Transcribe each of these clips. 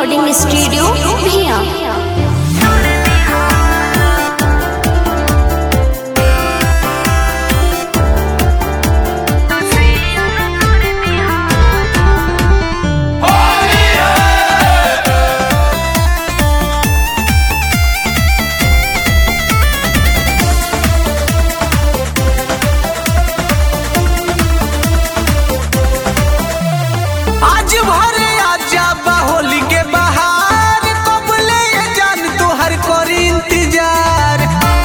recording studio भिया आज भरे आजा होली के बहार कबले ये जान तोहर करी इंतजार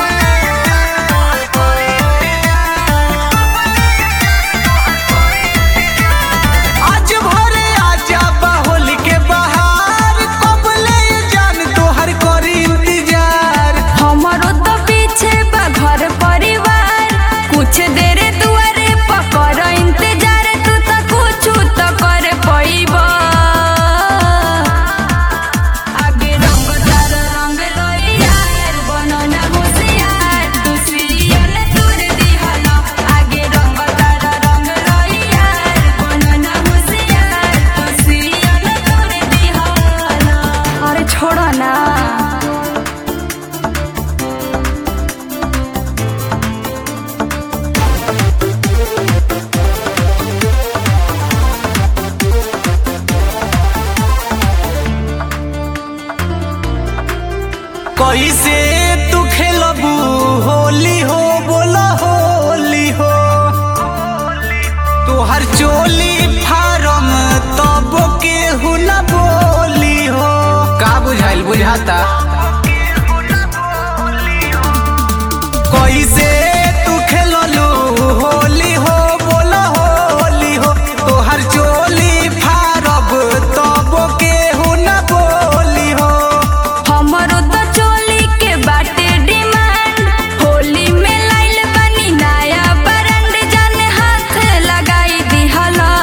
आज भरे आजा होली के बहार कबले ये जान तोहर करी इंतजार हमारो तो पीछे बा घर परिवार कुछ देर दुआरे पकर इंतजार तू तो कुछ तो कर पैब आगे रंग तार रंग लोयार बनना होशियार तू सीरियल तोड़ दिहला आगे रंग तार रंग लोयार बनना होशियार तू सीरियल तोड़ दिहला अरे छोड़ो ना कैसे तू खेलबू होली हो बोला होली हो तोहर चोली फारम तब के हुना बोली हो का बुझाइल बुझाता कैसे तू खेललू होली हो बोला होली हो तोहर चोली फारब तब के हुना बोली हो हमरो तो चोली के बाटे डिमांड होली में लाइल बनी नया ब्रांड जाने हाथ लगाई दिहला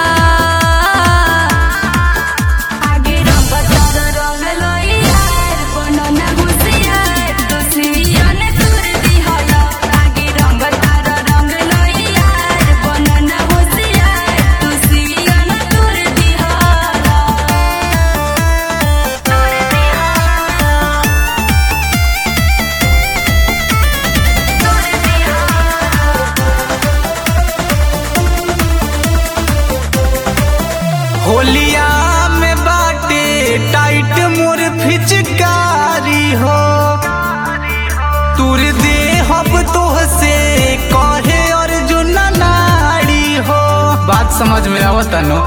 आगे रंग तार रंग लोयार बनना होशियार तू सिरियन तोड़ दिहला आगे रंग तार रंग लोयार बनना होशियार तू सिरियन तोड़ दिहला होलिया में बाटे टाइट मोर फिचकारी हो तुर दे हब तोह से कहे अर्जुन नाड़ी हो बात समझ में आवता नो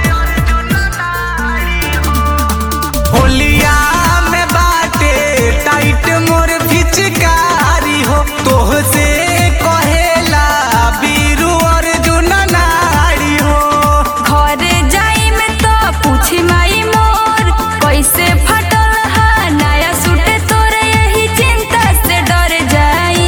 होलिया में बाटे टाइट मोर फिचकारी हो तोह से कहेला बीरू अर्जुन नाड़ी हो घरे जाई में तो पूछी माई मोर कैसे फटल हा नया सूट तोर यही चिंता से डर जाई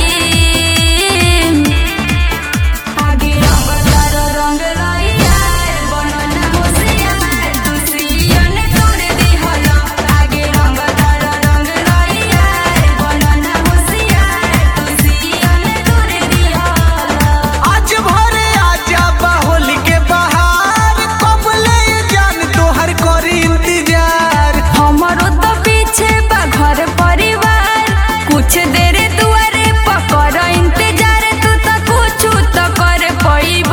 आगे रंग तार रंग लोयार बनना होशियार तू सिरियन तोड़ दिहला आगे रंग तार रंग लोयार बनना होशियार तू सिरियन तोड़ दिहला आज भरे आजा बाहुल के बहार कबले जान तोहर करी इंतजार हमारो तो पीछे बा घर परिवार कुछ देर दुआरे पकर इंतजार तू तो कुछ तो कर पैब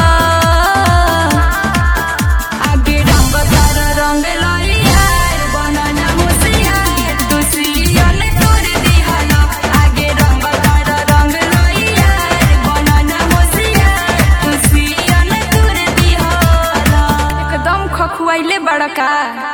आगे रंग तार रंग लोयार बनना होशियार तू सिरियल तोड़ दिहला आगे रंग तार रंग लोयार बनना होशियार तू सिरियल तोड़ दिहला एकदम खखुआइले बड़का